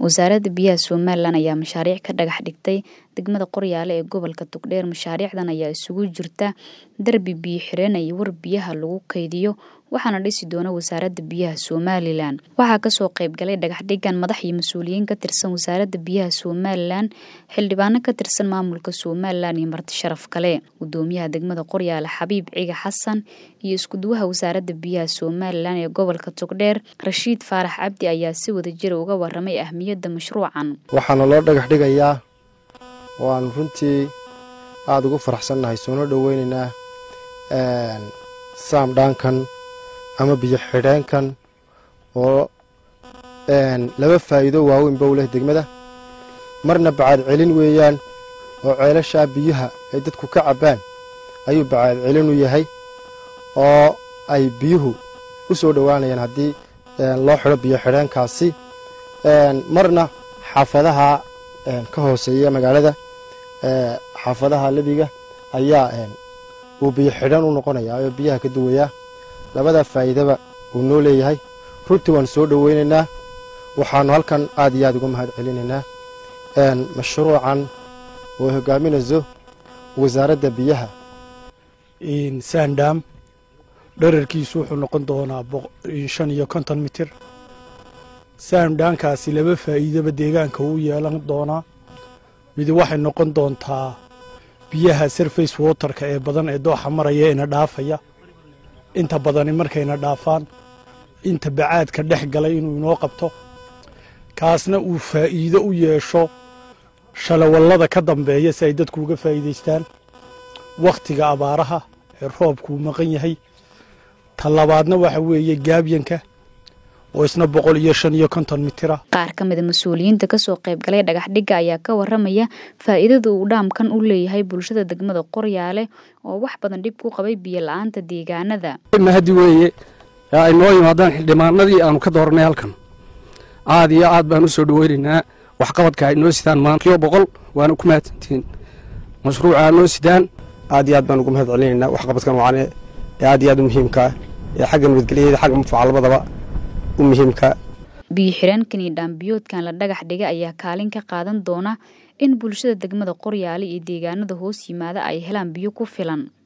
wasaaradda biyaha somalilan ayaa mashaariic ka dhagax dhigtay degmada qoryaale ee gobolka togdheer mashaariicdan ayaa isugu jirta darbi biyo xireen iyo war biyaha lagu kaydiyo waxaana dhisi doona wasaaradda biyaha somalilan waxaa kasoo qeybgalay dhagaxdhigan madax iyo mas-uuliyiin ka tirsan wasaaradda biyaha somalilan xildhibaano ka tirsan maamulka somalilan iyo marti sharaf kale gudoomiyaha degmada qoryaale xabiib ciga xasan iyo iskuduwaha wasaaradda biyaha somalilan ee gobolka togdheer rashiid faarax cabdi ayaa si wada jira uga waramay ahmiyadda mashruucan waxaana loo dhagax dhigayaa waanu runtii aada ugu faraxsannahay soona dhoweynaynaa saamdhaankan ama biyo xidheenkan oo laba faa'iido waaweynba u leh degmada marna bacaad celin weeyaan oo ceelashaa biyaha ay dadku ka cabbaan ayuu bacaad celin u yahay oo ay biyuhu u soo dhowaanayaan haddii loo xidho biyo xidheenkaasi marna xaafadaha ka hooseeya magaalada xaafadaha lebiga ayaa uu biyo xidhan u noqonayaa oo biyaha ka duwayaa labadaa faa'iidaba uu noo leeyahay runtii waanu soo dhoweynaynaa waxaannu halkan aad iyo aad uga mahad celinaynaa mashruucan oo hogaaminayso wasaaradda biyaha sandam dherarkiisu wuxuu noqon doonaa shan iyo konton mitir saamdhaankaasi laba faa'iidaba deegaanka uu yeelan doonaa midi waxay noqon doontaa biyaha surface waterka ee badan ee dooxa maraya ina dhaafaya inta badani markayna dhaafaan inta bacaadka dhex galay inuu inoo qabto kaasna uu faa'iido u yeesho shalawallada ka dambeeya si ay dadku uga faa'iidaystaan wakhtiga abaaraha ee roobkuu maqan yahay ta labaadna waxa weeye gaabyanka oo isna boqol iyo shan iyo konton mitira qaar ka mida mas-uuliyiinta kasoo qaybgalay dhagaxdhigga ayaa ka waramaya faa'iidada uu dhaamkan u leeyahay bulshada degmada qoryaale oo wax badan dhib ku qabay biyo la-aanta deegaanada mahadi weeye ay noo yimaadaan xildhibaanadii aanu ka dooranay halkan aad iyo aad baan u soo dhoweynaynaa waxqabadka ay noo sidaan maanta kiyo boqol waana ku mahadsantihiin mashruuca noo sidaan aad iyo aad baan ugu mahad celinaynaa waxqabadkan wacane ee aad iyo aad u muhiimkaa ee xagga nabadgelyada xagga mufaca labadaba u muhiimka biyo xireenkan iyo dhaambiyoodkan la dhagax dhigay ayaa kaalin ka qaadan doona in bulshada degmada qoryaale iyo deegaanada hoos yimaada ay helaan biyo ku filan